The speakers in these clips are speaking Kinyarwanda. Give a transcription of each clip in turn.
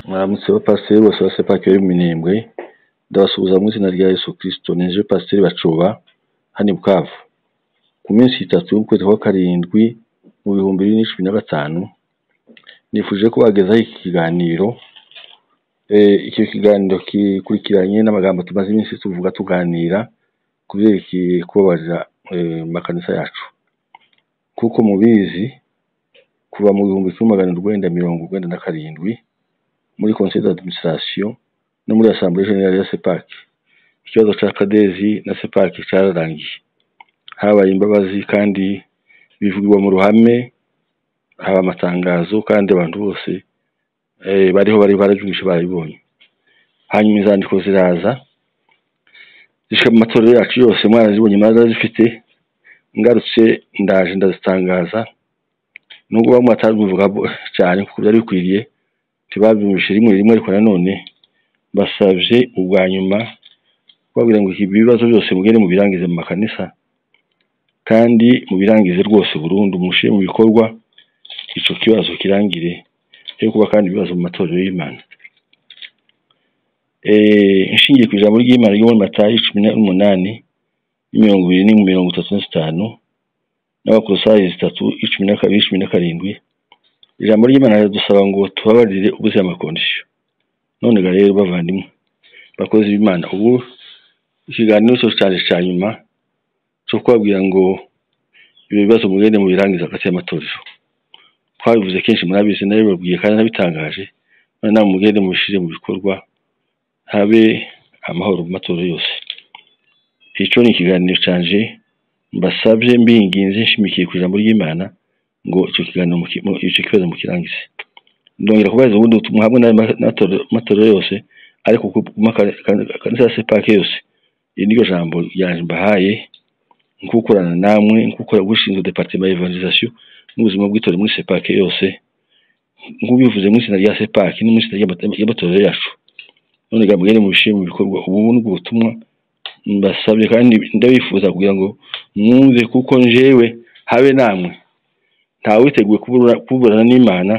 Mwaramutse ba pasiteri bose ba sepaki bari mu minembwe ndabasuhuza mu izina rya Yesu kirisito nije pasiteri bacuba hano i Bukavu ku minsi itatu y'ukwezi kwa karindwi mu bihumbi bibiri na cumi na gatanu nifuje ko bagezaho iki kiganiro Eh, icyo kiganiro gikurikiranye n'amagambo tumaze iminsi tuvuga tuganira ku byerekeye kubabarira eh, mu makanisa yacu kuko mubizi kuva mu bihumbi kimwe magana urwenda mirongo urwenda na karindwi muri conseil d'administration no muri assemblée générale ya sepac ikibazo ca kadezi na sepac cararangiye habaye imbabazi kandi bivugirwa mu ruhame haba amatangazo kandi abantu bose eh, bariho bari barajumije barabibonye hanyuma inzandiko ziraza zishika mu matorero yacu yose mwarazibonye mwarazifite ngarutse ndaje ndazitangaza nubwo bamwe batabivuga bo- cyane kuko byari bikwiriye ntibabyumvise rimwe rimwe ariko nanone basabye ubwa nyuma babwira ngo ibi bibazo byose mugende mubirangize mu makanisa kandi mubirangize rwose burundu mushyire mu bikorwa ico kibazo kirangire cyo kuba kandi ibibazo mu matorero y'Imana eh inshingiye ku ijambo ry'Imana ryo muri Matayo cumi n'umunani mirongo ibiri ni mirongo itatu na zitanu n'abakolosayi zitatu icumi na kabiri cumi na karindwi ijambo ry'imana ridusaba ngo tubabarire ubuze amakondisiyo none ga rero bavandimwe bakozi b'imana ubu ikiganiro cyo cyane cya nyuma cyo kubabwira ngo ibyo bibazo mugende mubirangiza hagati y'amatorero twabivuze kenshi murabizi nabibabwiye kandi nabitangaje none nawe mugende mubishyire mu bikorwa habe amahoro mu matorero yose icyo ni ikiganiro cyanje mbasabye mbinginze nshimikiye ku ijambo ry'imana ngo icyo kiganiro muki- mu- icyo kibazo mukirangize ndongera kubahiriza ubundi ubutumwa hamwe n'amatorero yose ariko ku ku maka- ka- kanisa ya sepake yose iri niryo jambo ryanje mbahaye nkukorana namwe nkukora gushinzwe departema ya evangelisation n'ubuzima bw'itorero muri sepake yose nk'ubivuze mu itsinda rya sepake no mu itsinda ry'amata- ry'amatorero yacu none ga mugende mubishyire mu bikorwa ubu ni ubwo butumwa mbasabye kandi ndabifuza kugira ngo mwumve kuko njewe habe namwe ntawe witeguye kubura- kuburana n'imana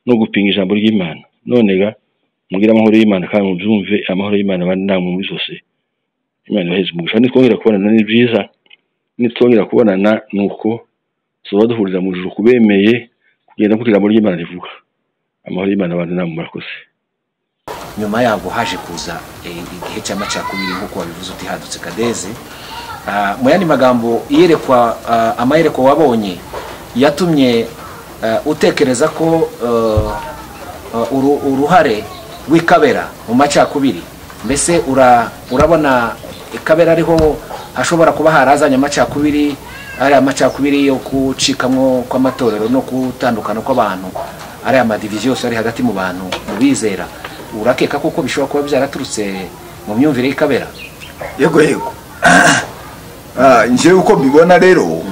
no gupinga ijambo ry'imana none ga mugire amahoro y'imana kandi mubyumve amahoro y'imana abandi namwe muri zose imana ibaheze umugisha nitwongera kubonana ni byiza nitwongera kubonana ni uko tuba duhurira mu ijuru kubemeye kugenda nk'uko ijambo ry'imana rivuga amahoro y'imana abandi namwe murakoze nyuma yaho haje kuza eh, igihe cy'amacakubiri nk'uko wabivuze uti hadutse kadeze Ah, mu yandi magambo iyerekwa ah, amayerekwa wabonye yatumye ah, utekereza ko eh, ah, uru- uruhare rw'ikabera mu macakubiri mbese ura- urabona ikabera ariho hashobora kuba harazanye amacakubiri ariya macakubiri yo gucikamwo kw'amatorero no gutandukana kw'abantu ariya madiviziyo yose ari hagati mu bantu mu bizera urakeka koko bishobora kuba byaraturutse mu myumvire y'ikabera yego yego Ah, njyewe uko mbibona rero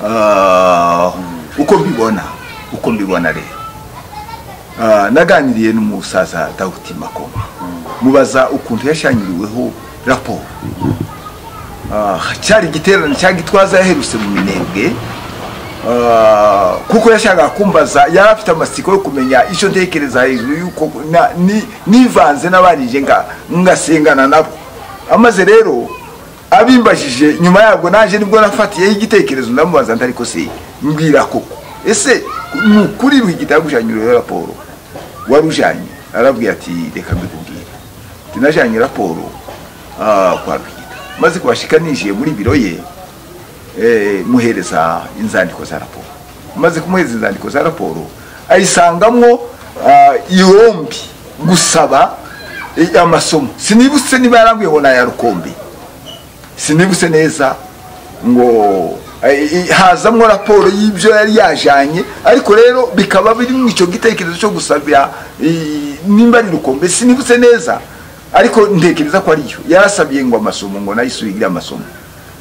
ah, uko mbibona uko mbibona rero Ah, naganiriye n'umusaza dawudi makoma mubaza ukuntu yashanyiriweho raporo Ah, cyari igiterane cyangwa itwaza yaherutse mu minembwe Ah, kuko yashakaga kumbaza yari afite amatsiko yo kumenya icyo ntekereza hejuru y'uko na- ni- nivanze n'abanije nga- ngasengana nabo amaze rero abimbajije nyuma yabwo naje nibwo nafatiyeho igitekerezo ndamubaza ndariko se mbwira koko ese ni ukuri rwigitabo gushanyiriyeho raporo warujanye arabwira ati reka mbikubwire tinajanye raporo ah, kwa rwigita maze kubashika ninjiye muri biro ye eh, muhereza inzandiko za raporo maze kumuhereza inzandiko za raporo ayisangamwo ah, yombi gusaba eh, amasomo sinibutse niba yarambuye ngo naya rukombe sinibutse neza ngo eh, eh, hazamwo raporo y'ibyo yari yajanye ariko rero bikaba biri mu icyo gitekerezo cyo gusabira eh, nimba ari rukombe sinibutse neza ariko ntekereza ko ariyo yarasabiye ngo amasomo ngo nayisubigire amasomo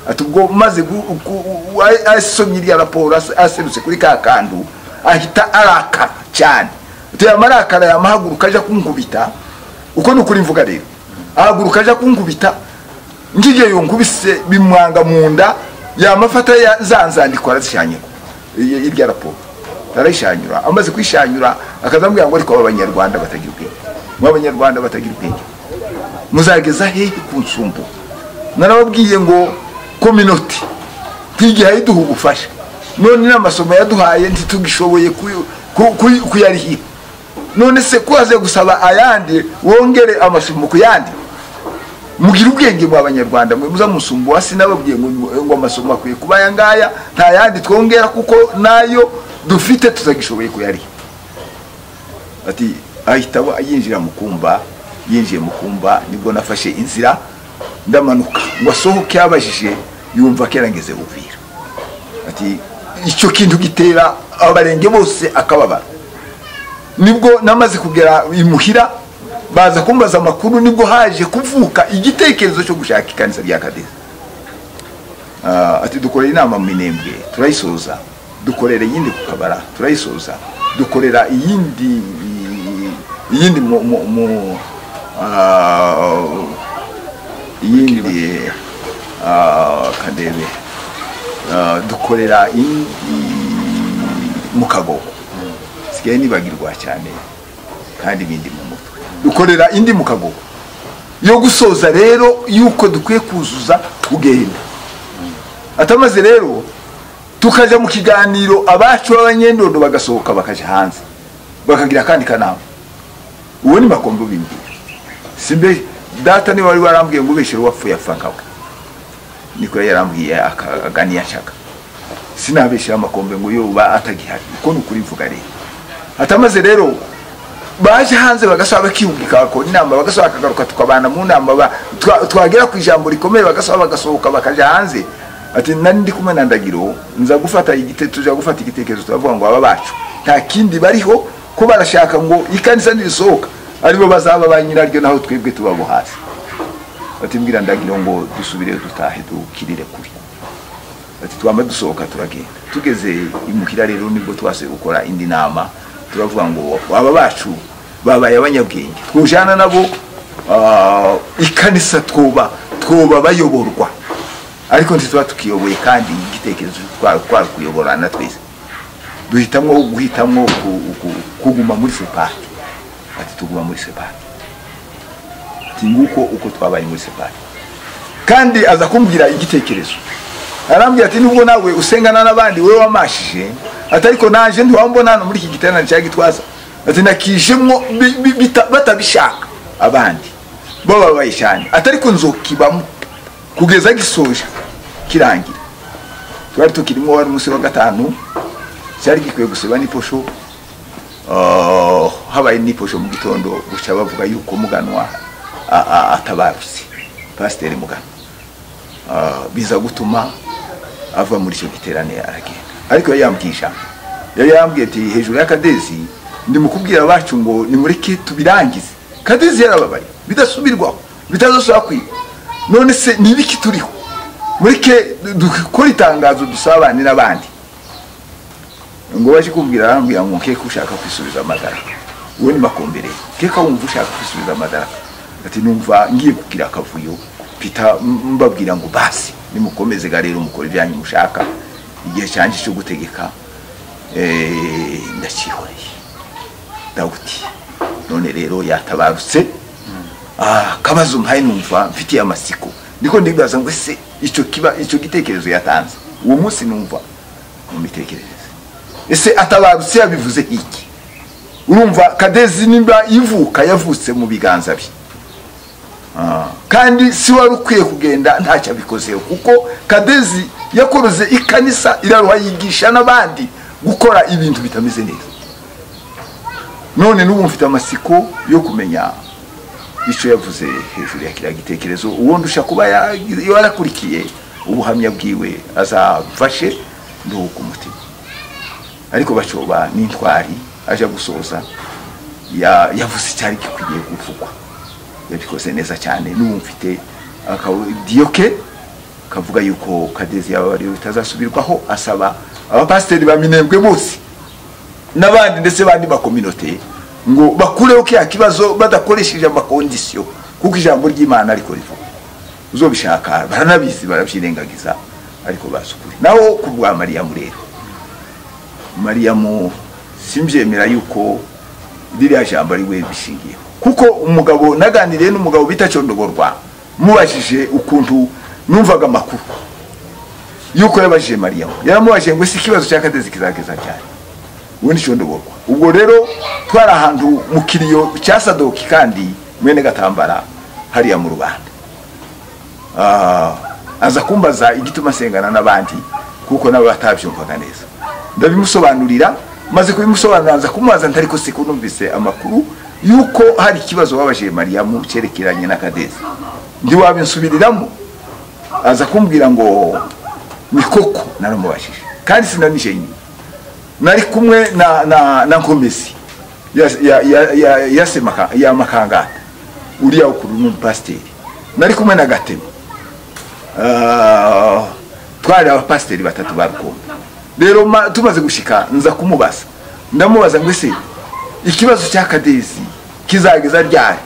ati ubwo maze gu- gu- gu- a- asomye irya raporo as- aserutse kuri ka kantu ahita arakara cyane tuya marakara yamahaguruka aja kunkubita uko ni ukuri mvuga rero ahaguruka aja kunkubita ngiye yo nkubise bimwanga mu nda yamafata za nzandiko arazishanyura i- irya raporo arayishanyura amaze kuyishanyura akazamubwira ngo ariko aba banyarwanda batagira ubwenge mwe abanyarwanda batagira ubwenge muzageza hehe ku nsumbu narababwiye ngo kominoti twigihe duha ubufasha none n'amasomo yaduhaye ntitugishoboye kuyu- ku- ku- kuyarihiba none se kuhaze gusaba ayandi wongere amasomo ku yandi mugire ubwenge mwa abanyarwanda mwe muza musumbu hasi nababwiye ngo ngo amasomo akwiye kuba aya ngaya nta yandi twongera kuko nayo dufite tutagishoboye kuyariha ati ahita aba- yinjira mu kumba yinjiye mu kumba nibwo nafashe inzira ndamanuka ngo asohoke yabajije yumva kera ngeze ubwira ati icyo kintu gitera abarenge bose akababara nibwo namaze kugera imuhira baza kumbaza amakuru nibwo haje kuvuka igitekerezo cyo gushaka ikanisa rya kadesi Ah, ati dukorera inama mu minembwe turayisoza dukorera iyindi ku kabara turayisoza dukorera iyindi iyindi mu mu mu ah, iyindi ah, kadebe Ah, dukorera iyindi mu kagogo sigaye nibagirwa cyane kandi ibindi mu mutwe dukorera indi mu kagogo yo gusoza rero yuko dukwiye kuzuza kugenda atamaze rero tukajya mu kiganiro abacu b'abanyendodo bagasohoka bakaja hanze bakagira akandi kanama uwo ni makombo bimbwira simbe data niwe wari warambwiye ngo ubeshere uwapfuye apfa nkawe niko yarambwiye aka- aganiya nshaka sinabeshere amakombe ngo yoba atagihari uko ni ukuri mvuga rero atamaze rero baje hanze bagasaba bakiyumvika bakora inama bagasaba bakagaruka tukabana mu nama ba- twa- twagera ku ijambo rikomeye bagasaba bagasohoka bakaja hanze ati nari ndi kumwe na ndagiro nza gufata igite tuja gufata igitekerezo turavuga ngo aba bacu nta kindi bariho ko barashaka ngo ikanisa nirisohoka aribo bazaba ba nyiraryo naho twebwe tubabo hasi ati mbwira ndagiro ngo dusubire dutahe dukirire kure ati twama dusohoka turagenda tugeze imuhira rero nibwo twasuye gukora indi nama turavuga ngo aba bacu babaye abanyabwenge twujana nabo ah, ikanisa twoba twoba bayoborwa ariko ntituba tukiyoboye kandi igitekerezo twa- twakuyoborana twese duhitamwo guhitamwo ku- ku- kuguma muri sepati ati tuguma muri sepati ati nguko uko twabaye muri sepati kandi aza kumbwira igitekerezo arambwira ati nubwo nawe usengana n'abandi wowe wamashije ati ariko naje ntiwambona hano muri iki giterane cya gitwaza ati nakijemwo bi- bi- bita- batabishaka abandi bababaye cyane ati ariko nzokibamo kugeza gisoje kirangira twari tukirimo wari umunsi wa gatanu cyari gikwiye gusiba n'iposho Ah, habaye n'iposho mu gitondo guca bavuga yuko muganwa a- a- atabarutse pasiteri muganwa Ah, biza gutuma ava muri icyo giterane aragenda ariko yari yambwiye ijambo yari yambwiye ati hejuru ya kadezi ndi mu kubwira abacu ngo nimureke tubirangize kadezi yarababaye bidasubirwaho bitazasubira kwiga none se ni ibiki turiho mureke du- dukore itangazo dusabane n'abandi ngo baje kumbwira arambwira ngo nkeke ushaka kwisubiza amadaraka uwo ni makombere keka wumva ushaka kwisubiza amadaraka ati numva ngiye kugira akavuyo pita m- mbabwira ngo basi nimukomeze ga rero mukora ibyanyu mushaka igihe cyanjye cyo gutegeka eh, ndakihoreye dawudi none rero yatabarutse Ah, akabazo mpaye numva mfitiye amasiko ndiko ndibaza ngo ese icyo kiba icyo gitekerezo yatanze uwo munsi numva mu mitekerereze ese atabarutse yabivuze iki urumva kadezi nimba ivuka yavutse mu biganza bye Ah, kandi si wari ukwiye kugenda ntacyo abikozeho kuko kadezi yakoroze ikanisa iraruha yigisha n'abandi gukora ibintu bitameze neza none n'ubu mfite amasiko yo kumenya icyo yavuze hejuru ya kiriya gitekerezo ubundi ushaka kuba ya- yarakurikiye ubuhamya bwiwe azamfashe nduhuka umutima ariko bacoba n'intwari aje gusoza ya- yavuze icyari gikwiye kuvugwa yabikoze neza cyane n'ubu mfite akadiyo ke kavuga yuko kadezi yaba ariyo bitazasubirwaho asaba abapasiteri ba minembwe bose n'abandi ndetse bandi makominote ngo bakureho kiriya kibazo badakoresheje amakondisiyo kuko ijambo ry'imana ariko rivuga uzobishaka baranabizi barabyirengagiza ariko bazi ukuri naho ku rwa mariyamu rero mariyamu simbyemera yuko ririya jambo ari we bishingiyeho kuko umugabo naganiriye n'umugabo bita cyondoborwa mubajije ukuntu numvaga amakuru yuko yabajije mariyamu yaramubajije ngo si ikibazo cya kadezi kizageza cyane ubundi cyondoborwa ubwo rero twari ahantu mu kiriyo cya sadoki kandi mwene gatambara hariya mu rubanda Ah, aza kumbaza igituma asengana n'abandi kuko nabo batabyumvaga neza ndabimusobanurira maze kubimusobanurira nza kumubaza ntari ko siko numvise amakuru yuko hari ikibazo wabaje mariyamu cyerekeranye na kadezi ntiwabinsubiriramo aza kumbwira ngo ni koko naramubajije kandi sinanije nyine nari kumwe na na na nkomezi ya ya ya ya, ya, Semaka- ya makangata uriya ukuru n'umupasiteri nari kumwe na gatema Ah, twari abapasiteri batatu ba rukumbi rero ma- tumaze gushika nza kumubaza ndamubaza ngo ese ikibazo cya kadezi kizageza ryari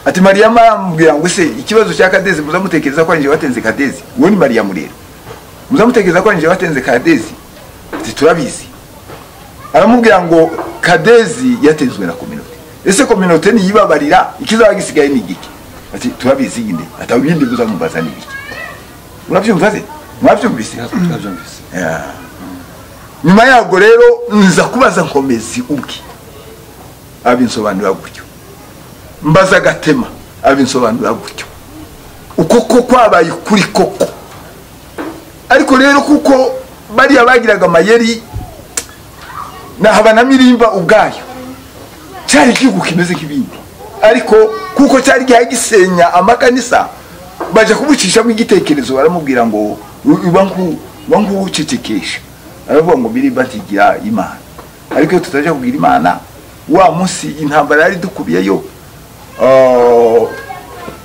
ati mariyamu arambwira ngo ese ikibazo cya kadezi muzamutekereza ko arinjye watenze kadezi uwo ni mariyamu rero muzamutekereza ko arinjye watenze kadezi ati turabizi aramubwira ngo kadezi yatezwe na kominote ese kominote niyibabarira ikizaba gisigaye ni igiki ati turabizi nyine ata ibindi muzamubaza ni ibiki murabyumva se mwabyumvise turabyumvise Yeah. nyuma yabwo rero nza kubaza nkomezi ubwe abinsobanurira gutyo mbaza agatema abinsobanurira gutyo uko ko kwabaye ukuri koko ariko rero kuko bariya bagiraga amayeri na habanamirimba ubwayo cyari igihugu kimeze nk'ibindi ariko kuko cyari gihaye gisenya amakanisa bajya kumucishamo igitekerezo baramubwira ngo uba nguwucecekesha aravuga ngo biriba ntigira imana ariko iyo tutajya kubwira imana wa munsi intambara yari dukubiyeyo ah,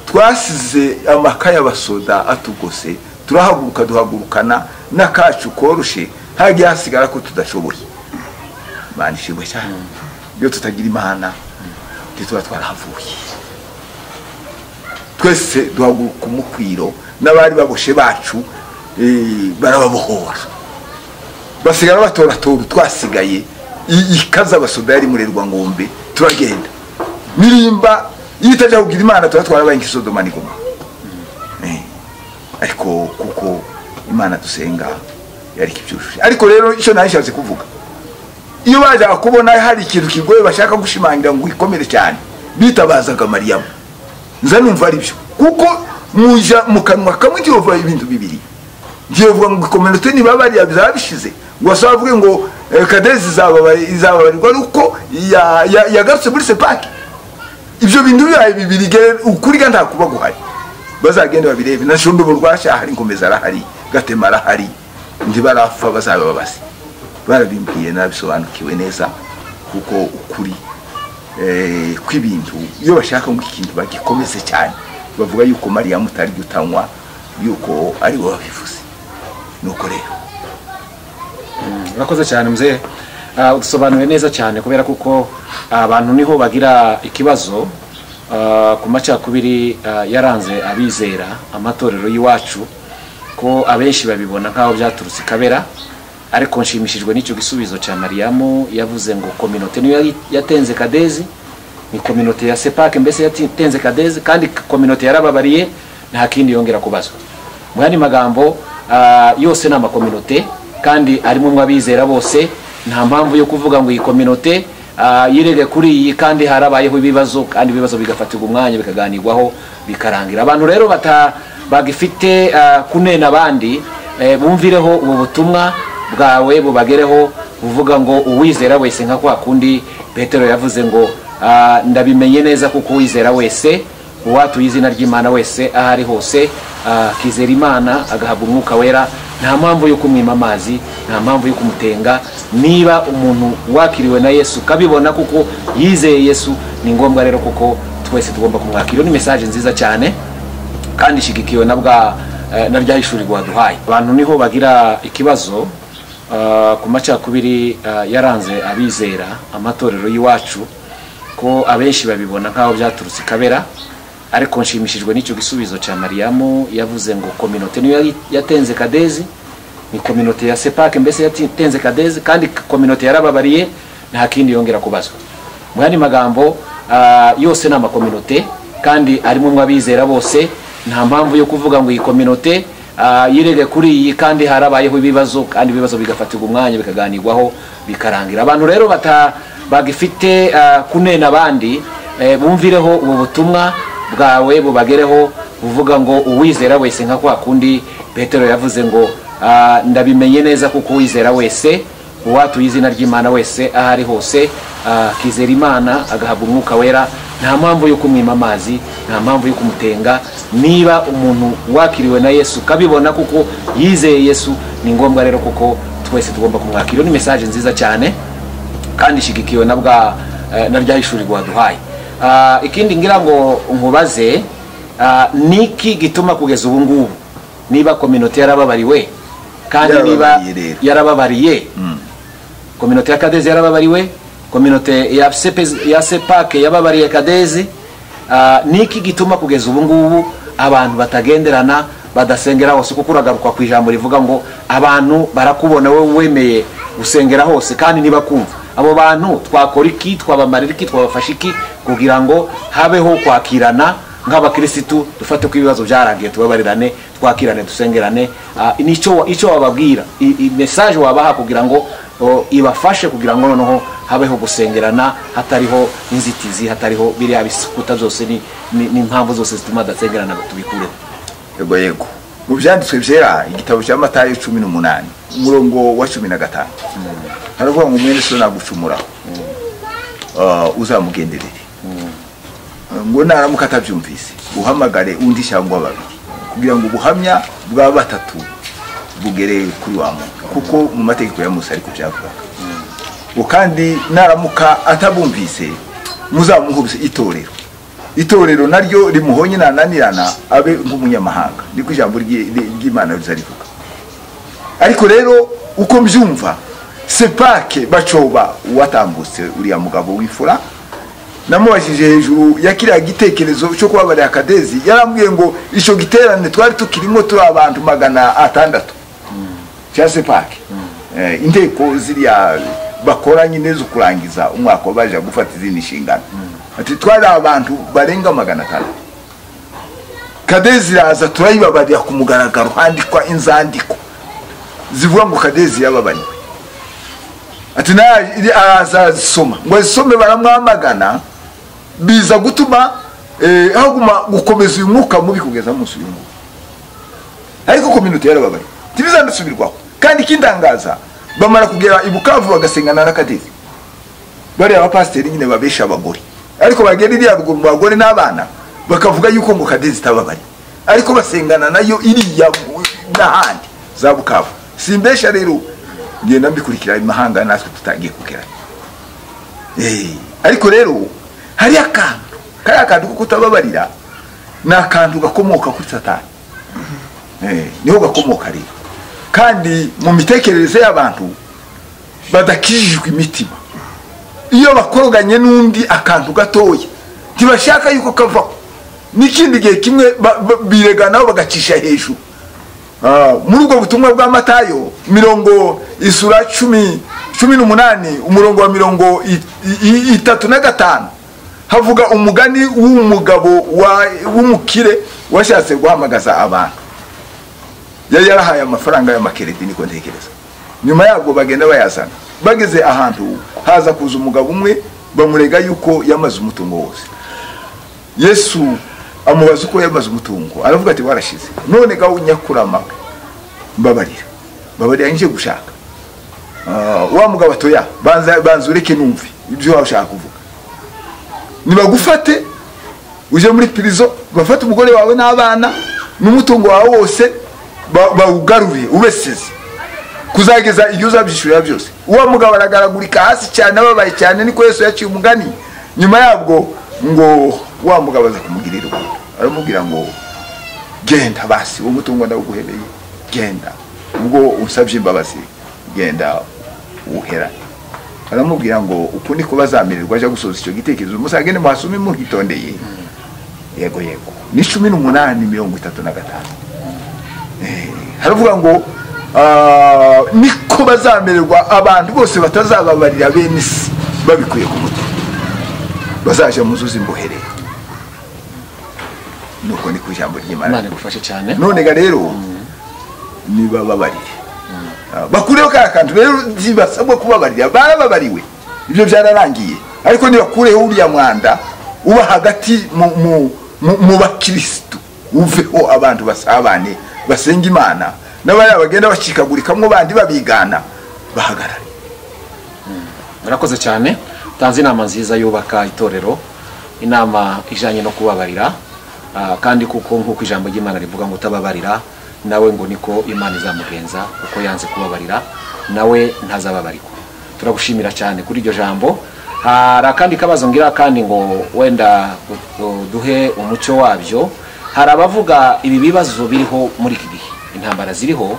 twasize amaka y'abasoda atugose turahaguruka duhagurukana n'akacu koroshe hagiye hasigara ko tudashoboye imana ishimwe cyane iyo tutagira imana ntituba twarahavuye twese duhaguruka umukwiro n'abari baboshe bacu eh, barababohora basigara batoratora utwasigaye i- ikaza abasoda yari murerwa ngombe turagenda mirimba iyo utajya kugira imana tuba twarabaye nk'isodoma n'igoma Eh, ariko kuko imana dusenga yarika ibyujuje ariko rero icyo narishatse kuvuga iyo bajyaga kubona hari ikintu kigoye bashaka gushimangira ngo ikomere cyane bitabazaga mariyamu nza numva ari byo kuko muja mu kanwa kamwe ntiyova ibintu bibiri ntiyovuga ngo ikomerete niba bariya bizaba bishize ngo basaba bavuge ngo eh, kadezi izababa- izababarirwa ari uko ya- ya- yagarutse muri sepaki ibyo bintu bibaye bibiri gere- ukuri ga nta kuba guhari bazagende babirebe na shundubu rwasha hari nkomeza arahari gatema arahari ntibarapfa bazabababaze barabimbwiye nabisobanukiwe neza kuko ukuri eh, kw'ibintu iyo bashaka ngo ikintu bagikomeze cyane bavuga yuko mariyamu utari gutanywa yuko ari we wabivuze nuko rero urakoze cyane mzee Ah, udusobanuriye neza cyane kubera kuko abantu niho bagira ikibazo ah, ku macakubiri ah, yaranze abizera amatorero y'iwacu ko abenshi babibona nk'aho byaturutse i kabera ariko nshimishijwe n'icyo gisubizo cya mariyamu yavuze ngo kominote niyo yari- yatenze kadezi ni kominote ya sepake mbese yatenze kadezi kandi kominote yarababariye nta kindi yongera kubazwa mu yandi magambo ah, yose ni amakominote kandi arimo mwe abizera bose nta mpamvu yo kuvuga ngo iyi kominote ah, yirege kuri iyi kandi harabayeho ibibazo kandi ibibazo bigafatirwa umwanya bikaganirwaho bikarangira abantu rero bata bagifite ah, kunena abandi eh, bumvireho ubu butumwa bwawe bubagereho buvuga ngo uwizera wese nka kwa kundi petero yavuze ngo ah, ndabimenye neza kuko uwizera wese uwatuye izina ry'imana wese aho ari hose ah, akizera imana agahabwa umwuka wera nta mpamvu yo kumwima amazi nta mpamvu yo kumutenga niba umuntu wakiriwe na yesu ukabibona kuko yizeye yesu ni ngombwa rero kuko twese tugomba kumwakira Iyo ni mesaje nziza cyane kandi ishyigikiwe na bwa eh, na rya ishuri rwaduhaye abantu niho bagira ikibazo ah, ku macakubiri ah, yaranze abizera amatorero y'iwacu ko abenshi babibona nk'aho byaturutse i kabera ariko nshimishijwe n'icyo gisubizo cya mariyamu yavuze ngo kominote niyo yari- yatenze kadezi ni kominote ya sepake mbese yatenze kadezi kandi kominote yarababariye nta kindi yongera kubazwa mu yandi magambo ah, yose ni amakominote kandi arimo mwabizera bose nta mpamvu yo kuvuga ngo iyi kominote ah, yirege kuri iyi kandi harabayeho ibibazo kandi ibibazo bigafatirwa umwanya bikaganirwaho bikarangira abantu rero bata bagifite ah, kunena abandi eh, bumvireho ubu butumwa bwawe bubagereho uvuga ngo uwizera wese nka kwa kundi petero yavuze ngo "Ah, ndabimenye neza kuko uwizera wese uwatuye izina ry'imana wese aho ari hose ah, akizera imana agahabwa umwuka wera nta mpamvu yo kumwima amazi nta mpamvu yo kumutenga niba umuntu wakiriwe na yesu ukabibona kuko yizeye yesu ni ngombwa rero kuko twese tugomba kumwakira Iyo ni mesaje nziza cyane kandi ishyigikiwe na bwa eh, na rya ishuri rwaduhaye Ah, ikindi ngira ngo nkubaze ah, niki gituma kugeza ubu ngubu niba kominote yarababariwe kandi niba Yarababariye rero. yarababariye kominote ya kadezi yarababariwe kominote ya Sepez- ya sepake yababariye kadezi Ah, niki gituma kugeza ubu ngubu abantu batagenderana badasengera hose kuko uragaruka ku ijambo rivuga ngo abantu barakubona wowe wemeye gusengera hose kandi ntibakumva abo bantu twakora iki twabamarira iki twabafasha iki kugira ngo habeho kwakirana nk'abakirisitu dufate ko ibibazo byarangiye tubabarirane twakirane dusengerane Ah, nicyo wa- icyo wababwira I- i- mesaje wabaha kugira ngo o, ibafashe kugira ngo noneho habeho gusengerana hatariho inzitizi hatariho biriya bisikuta byose ni- ni- n'impamvu zose zituma badasengerana tubikureho yego yego mu byanditswe byera igitabo cya matayo cumi n'umunani umurongo wa cumi na gatanu haravuga ngo umwene so nagucumuraho Ah, uzamugenderere ngo naramuka atabyumvise uhamagare undi cyangwa babiri kugira ngo ubuhamya bwa batatu bugere kuri wa muntu kuko mu mategeko ya musa ariko byavugaga ngo kandi naramuka atabumvise muzamuhubise itorero itorero naryo rimuhonye nananirana abe nk'umunyamahanga niko ijambo ry'i- ry- ry'imana riza rivuga ariko rero uko mbyumva sepake bacoba uwatambutse uriya mugabo w'imfura namubajije hejuru ya kiriya gitekerezo cyo kubabarira kadezi yarambwiye ngo icyo giterane twari tukirimo turi abantu magana atandatu cya sepake Eh, inteko ziriya bakora nyine zo kurangiza umwaka baje gufata izindi nshingano ati twari abantu barenga magana atandatu kadezi iraza turayibabarira ku mugaragaro handikwa inzandiko zivuga ngo kadezi yababariwe ati nayo araza arazisoma ngo azisome baramwamagana biza gutuma eh, haguma gukomeza uyu mwuka mubi kugeza munsi uyu nguyu ariko kominote yarababariwe ntibizanasubirwaho kandi ikindangaza bamara kugera i bukavu bagasengana na kadezi bariya abapasiteri nyine babesha abagore ariko bagera iriya ruguru mu bagore n'abana bakavuga yuko ngo kadezi itababari ariko basengana nayo iriya n'ahandi za bukavu simbesha rero ngenda mbikurikira imahanga natwe tutangiye kugera Eh, ariko rero hari akantu kariya kantu ko kutababarira ni akantu gakomoka kuri satani Eh, niho gakomoka rero kandi mu mitekerereze y'abantu badakijijwe imitima iyo bakoroganye n'undi akantu gatoya ntibashaka yuko kavaho n'ikindi gihe kimwe ba- ba- bireganaho bagacisha hejuru Ah, muri ubwo butumwa bwa matayo mirongo isura cumi cumi n'umunani umurongo wa mirongo i- i- i- itatu na gatanu havuga umugani w'umugabo wa- w'umukire washatse guhamagaza abantu yari yarahaye amafaranga y'amakereti niko ntekereza nyuma yabwo bagenda bayazana bageze ahantu haza kuza umugabo umwe bamurega yuko yamaze umutungo wose yesu amubaza uko yamaze umutungo aravuga ati warashize none gawe nyakurama we, mbabarira mbabarira nje gushaka Ah, wa mugabo atoya banza banza ureke numve ibyo waba ushaka kuvuga nibagufate uje muri pirizo bafate umugore wawe n'abana n'umutungo wawe wose ba- bawugarure ubeseze kuzageza igihe uzabyishyurira byose uwo mugabo aragaragurika hasi cyane ababaye cyane niko yesu yaciye umugani nyuma yabwo ngo wa mugabo aza kumugirira ubundi aramubwira ngo genda basi uwo mutungo ndawuguhereye genda ubwo unsabye imbabazi genda uwuherane aramubwira ngo uku niko bazamererwa ajya gusoza icyo gitekerezo musage nimuhasume muhitondeye yego yego ni cumi n'umunani mirongo itatu na gatanu haravuga ngo ah, niko bazamererwa abantu bose batazababarira bene isi babikuye ku mutima bazaja mu zuzi mbohereye nuko ni ku ijambo ry'imana imana igufashe cyane none ga rero nibababarire Ah, bakureho ka kantu rero ntibasabwa kubabarira barababariwe ibyo byararangiye ariko nibakureho uriya mwanda uba hagati mu- mu- mu mu bakirisitu uveho abantu basabane basenga imana n'abariya bagenda bacikagurikamwo bandi babigana bahagarare murakoze cyane utanze inama nziza yubaka itorero inama ijyanye no kubabarira ah, kandi kuko nk'uko ijambo ry'imana rivuga ngo utababarira nawe ngo niko imana izamugenza kuko yanze kubabarira nawe ntazababarikwa turagushimira cyane kuri iryo jambo hari akandi kabazo ngira kandi ngo wenda u- u- duhe umucyo wabyo hari abavuga ibi bibazo biriho muri iki gihe intambara ziriho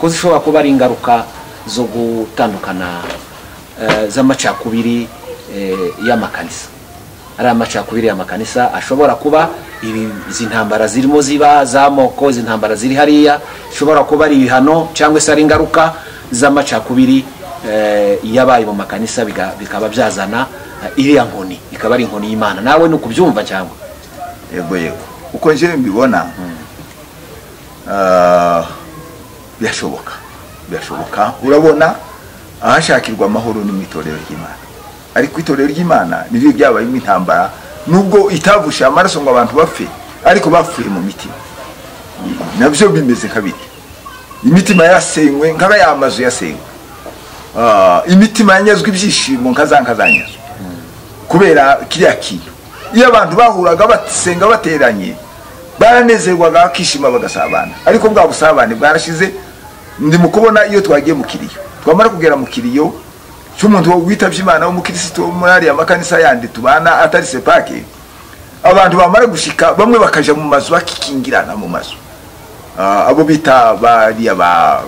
ko zishobora kuba ari ingaruka zo gutandukana eh, z'amacakubiri eh, y'amakanisa ari amacakubiri y'amakanisa ashobora kuba ibi- izi ntambara zirimo ziba z'amoko izi ntambara ziri hariya ishobora kuba ari ibihano cyangwa se ari ingaruka z'amacakubiri eh, yabaye mu makanisa biga- bikaba byazana eh, iriya nkoni ikaba ari inkoni y'imana nawe ni ukubyumva cyangwa yego yego uko nje mbibona ah, birashoboka birashoboka urabona ahashakirwa amahoro ni mu itorero ry'imana ariko itorero ry'imana niryo ryabayemo intambara nubwo itavushije amaraso ngo abantu bapfe ariko bapfuye mu mitima nabyo bimeze nka biri imitima yasenywe nkaba ya mazu yasenywe Ah, imitima yanyazwe ibyishimo nka za nkazanyazwe kubera kiriya kintu iyo abantu bahuraga basenga bateranye baranezerwaga bakishima bagasabana ariko bwa busabane bwarashize ndi mu kubona iyo twagiye mu kiriyo twamara kugera mu kiriyo cy'umuntu witabye imana w'umukirisitu wo muri ariya makanisa yandi tubana atari sepake abantu bamara gushika bamwe bakaja mu mazu bakikingirana mu mazu Ah, abo bita bariya ba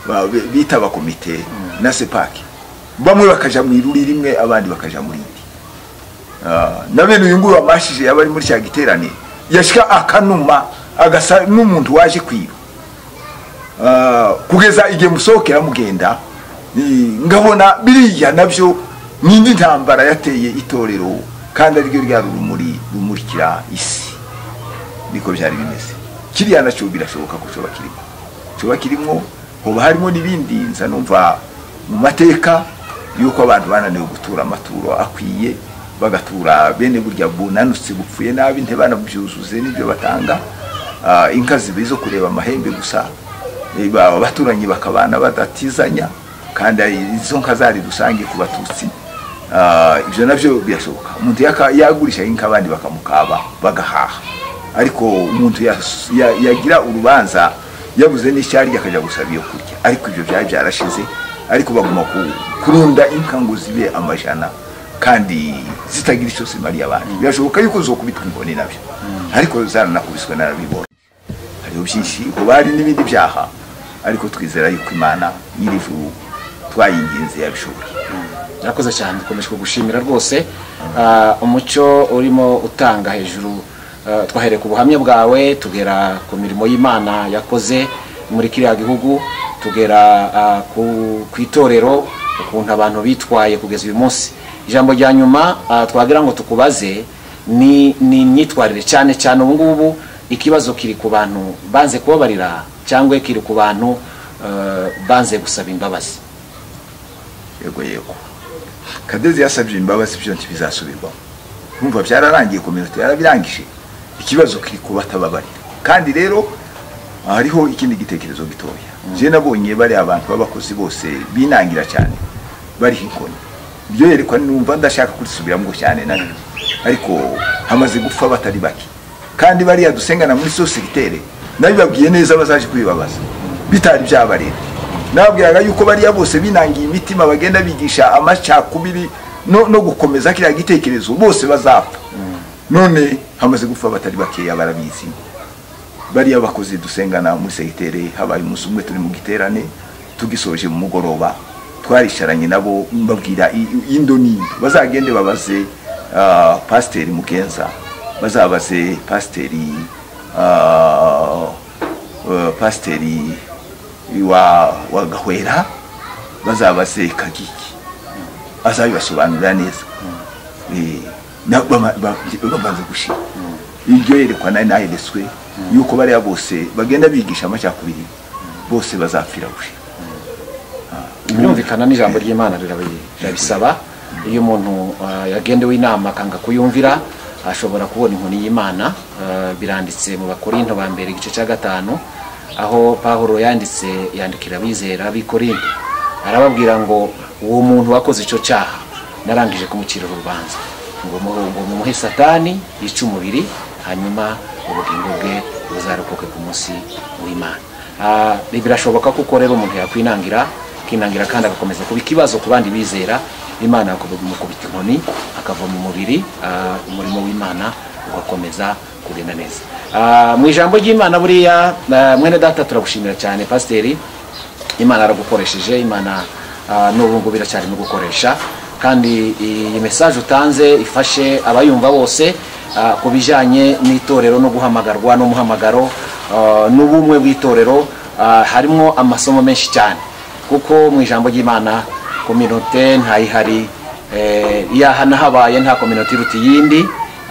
ba- bita abakomite na sepake bamwe bakaja mu iruri rimwe abandi bakaja mu rindi Ah, na bene uyu nguyu wamashije yaba ari muri cya giterane yashika akanuma agasa n'umuntu waje kwiba Ah, kugeza igihe musohokera mugenda ni- ngabona biriya nabyo n'indi ntambara yateye itorero kandi ariryo rya rumuri rumurikira isi niko byari bimeze kiriya nacyo birashoboka ko coba kirimo coba kirimo hoba harimo n'ibindi nza numva mu mateka y'uko abantu bananiwe gutura amaturo akwiye bagatura bene burya bunanutse bupfuye nabi ntibanabyuzuze n'ibyo batanga Ah, inka zibe zo kureba amahembe gusa Eh, ba- abaturanyi bakabana badatizanya kandi ari- izo nka zari rusange ku batutsi Ah, ibyo nabyo birashoboka umuntu yaka- yagurisha inka abandi bakamukaba bagahaha ariko umuntu yas- ya- yagira urubanza yabuze n'icyarya akajya gusaba iyo kurya ariko ibyo byari byarashize ariko baguma ku- kurunda inka ngo zibe amajana kandi zitagira icyo zimariye abandi birashoboka yuko uzokubitwa inkoni nabyo ariko zaranakubiswe narabibonye hariho byinshi kuba hari n'ibindi byaha ariko twizera yuko imana nyir'ijuru twayinginze yabishobora murakoze cyane dukomeje kugushimira rwose Ah, umucyo urimo utanga hejuru ah, twahereye ku buhamya bwawe tugera ku mirimo y'imana yakoze muri kiriya gihugu tugera ah, ku- ku itorero ukuntu abantu bitwaye kugeza uyu munsi ijambo rya nyuma ah, twagira ngo tukubaze ni ni imyitwarire cyane cyane ubu ngubu ikibazo kiri ku bantu banze kubabarira cyangwa kiri ku bantu ah, banze gusaba imbabazi yego yego kadezi yasabye imbabazi byo ntibizasubirwamo numva byararangiye kominote yarabirangije ikibazo kiri ku batababarira kandi rero hariho ikindi gitekerezo gitoya je nabonye bari abantu b'abakozi bose binangira cyane bariho inkoni iryo yerekwa numva ndashaka kurisubiramo cyane na rero ariko hamaze gupfa batari bake kandi bariya dusengana muri sositere nabibabwiye neza bazaje kwibabaza bitari byabareba nababwiraga yuko bariya bose binangiye imitima bagenda bigisha amacakubiri no, no gukomeza kiriya gitekerezo bose bazapfa none hamaze gupfa batari bakeya barabizi bariya bakozi dusengana muri segitere habaye umunsi umwe turi mu giterane tugisoje mu mugoroba twarisharanye nabo mbabwira i- i- indo n'indo bazagende babaze ah, pasiteri mugenza bazabaze pasiteri ah, eh, pasiteri wa wa gahwera bazabaze kagiki azabibasobanurira neza Eh, na- bama- ba- bamaze gushira iryo yerekwa nayo nahedeswe yuko bariya bose bagenda bigisha amacakubiri bose bazapfira gushira birumvikana n'ijambo ry'imana rirabi- rirabisaba iyo umuntu ah, yagendewe inama akanga kuyumvira ashobora kubona inkoni y'imana Ah, biranditse mu bakorinto ba mbere igice cya gatanu aho pahuro yanditse yandikira abizera b'ikorinto arababwira ngo uwo muntu wakoze icyo cyaha narangije kumucira urubanza ngo mu- ngo mumuhe satani yice umubiri hanyuma ubugingo bwe buzarokoke ku munsi w'imana Ah, birashoboka ko rero umuntu yakwinangira akinangira kandi agakomeza kuba ikibazo ku bandi bizera imana kumukubita inkoni akava mu mubiri ah, umurimo w'imana ugakomeza kugenda neza Ah, mu ijambo ry'imana buriya ah, mwene data turagushimira cyane pasiteri imana yaragukoresheje imana ah, n'ubu ngubu iracyarimo gukoresha kandi iyi mesaje utanze ifashe abayumva bose ah, ku bijyanye n'itorero no guhamagarwa n'umuhamagaro ah, n'ubumwe bw'itorero ah, harimo amasomo menshi cyane kuko mu ijambo ry'imana kominote ntayihari eh, yahana habaye nta kominote iruta iyindi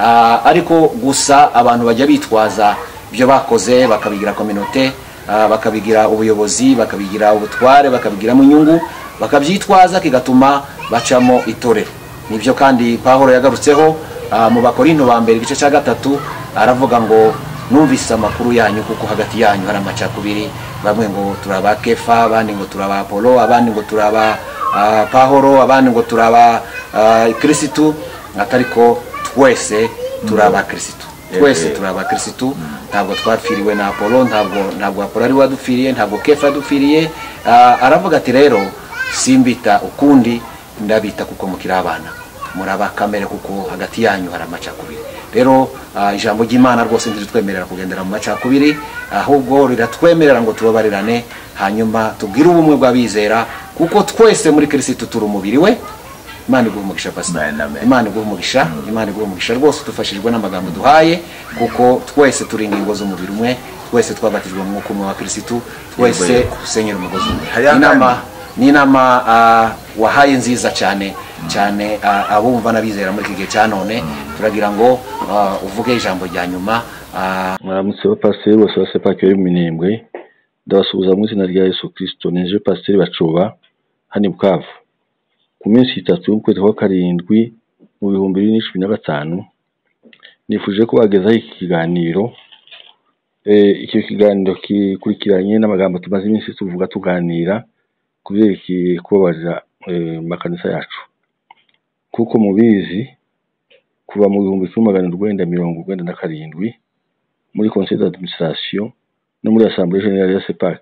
Ah, ariko gusa abantu bajya bitwaza ibyo bakoze bakabigira kominote ah, bakabigira ubuyobozi bakabigira ubutware bakabigiramo inyungu bakabyitwaza kigatuma bacamo itorero nibyo kandi pahuro yagarutseho ah, mu bakorinto ba mbere igice cya gatatu aravuga ngo numvise amakuru yanyu kuko hagati yanyu hari amacakubiri bamwe ngo turaba kefa abandi ngo turaba apolo abandi ngo turaba ah, pahoro abandi ngo turaba ah, kirisitu atari ko twese turi abakirisitu twese turi abakirisitu ntabwo twapfiriwe na apolo ntabwo ntabwo apolo ari we wadupfiriye ntabwo kefa yadupfiriye Ah, aravuga ati rero simbita ukundi ndabita kuko mukiri abana muri abakamere kuko hagati yanyu hari amacakubiri rero ah, ijambo ry'imana rwose ntiritwemerera kugendera mu macakubiri ahubwo riratwemerera ngo tubabarirane hanyuma tubwire ubumwe bw'abizera kuko twese muri kirisitu turi umubiri we imana iguha umugisha pasiteri Amen, amen. imana iguha umugisha imana iguha umugisha rwose dufashijwe n'amagambo duhaye kuko twese turi ingingo z'umubiri umwe twese twabatijwe mu mwuka umwe wa kirisitu twese dusenyera umugozi umwe Haya, inama ni inama ah, wahaye nziza cyane cyane ah, abumva n'abizera muri iki gihe cya none turagira ngo ah, uvuge ijambo rya nyuma ah, mwaramutse ba pasiteri bose ba sepake yo mu minembwe ndabasuhuza mu izina rya yesu kirisito nije pasiteri bacuba hano i bukavu ku minsi itatu y'ukwezi kwa karindwi mu bihumbi bibiri na cumi na gatanu nifuje ko bagezaho iki kiganiro Eh, icyo kiganiro kikurikiranye n'amagambo tumaze iminsi tuvuga tuganira ku byerekeye kubabarira eh, mu makanisa yacu kuko mubizi kuva mu bihumbi kimwe magana urwenda mirongo urwenda na karindwi muri conseil d'administration no muri assemblée générale ya CEPAC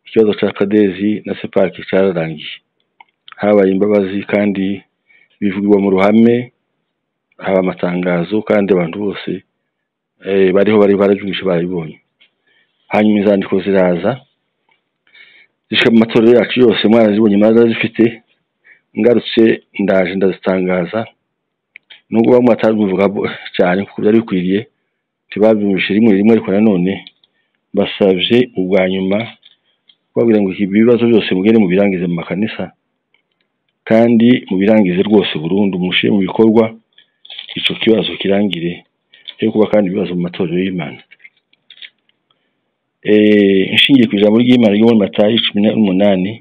ikibazo cya kadezi na CEPAC cyararangiye habaye imbabazi kandi bivugwa mu ruhame haba amatangazo kandi abantu bose eh, bariho bari barabyumvishe barabibonye hanyuma inzandiko ziraza zishika mu matorero yacu yose mwarazibonye mwarazifite ngarutse ndaje ndazitangaza nubwo bamwe batarabivuga bo- cyane kuko byari bikwiriye ntibabyumvishe rimwe rimwe ariko nanone basabye ubwa nyuma babwira ngo ibi bibazo byose mugende mubirangize mu makanisa kandi mubirangize rwose burundu mushyire mu bikorwa icyo kibazo kirangire cyo kuba kandi ibibazo mu matorero y'imana Eh, inshingiye ku ijambo ry'imana ryo muri matayo cumi n'umunani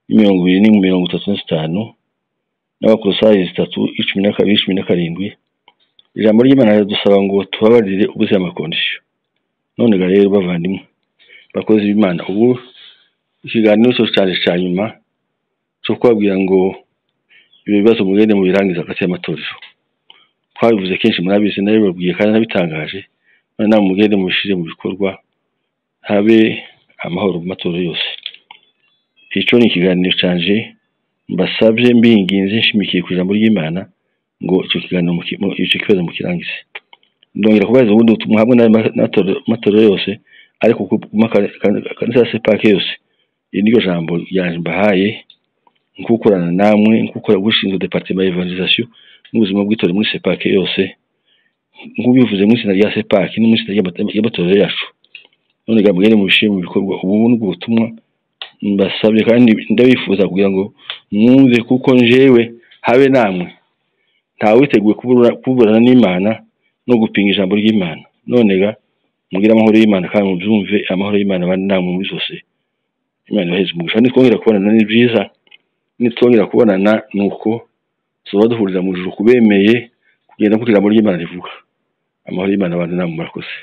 mirongo ibiri ni mirongo itatu na zitanu n'abakorosayi zitatu icumi na kabiri cumi na karindwi ijambo ry'imana riradusaba ngo tubabarire ubuze amakondisiyo none ga rero bavandimwe bakozi b'imana ubu ikiganiro cyo cyane cya nyuma cyo kubabwira ngo ibyo bibazo mugende mubirangiza hagati y'amatorero twabivuze kenshi murabizi nabibabwiye kandi nabitangaje none nawe mugende mubishyire mu bikorwa habe amahoro mu matorero yose icyo ni ikiganiro cyanje mbasabye mbinginze nshimikiye ku ijambo ry'imana ngo icyo kiganiro muki- mu- icyo kibazo mukirangize ndongera kubahiriza ubundi butumwa hamwe n'amatorero yose ariko ku kanisa ya sepake yose iri niryo jambo ryanje mbahaye nkukorana namwe nkukora gushinzwe departement ya evangelisation n'ubuzima bw'itorero muri sepake yose nk'ubivuze mu itsinda rya sepaki no mu itsinda ry'amata- y'amatorero yacu none reka mugende mubishyire mu bikorwa ubu ni ubwo butumwa mbasabye kandi ndabifuza kugira ngo mwumve kuko njewe habe namwe ntawiteguye kuburana- kuburana n'imana no gupinga ijambo ry'imana none ga mugire amahoro y'imana kandi mubyumve amahoro y'imana abane namwe muri zose imana ibaheze umugisha nitwongera kubonana ni byiza nitwongera kubonana ni uko tuzaba duhurira mu ijuru kubemeye kugenda kuko ijambo ry'imana rivuga amahoro y'imana abane namwe murakoze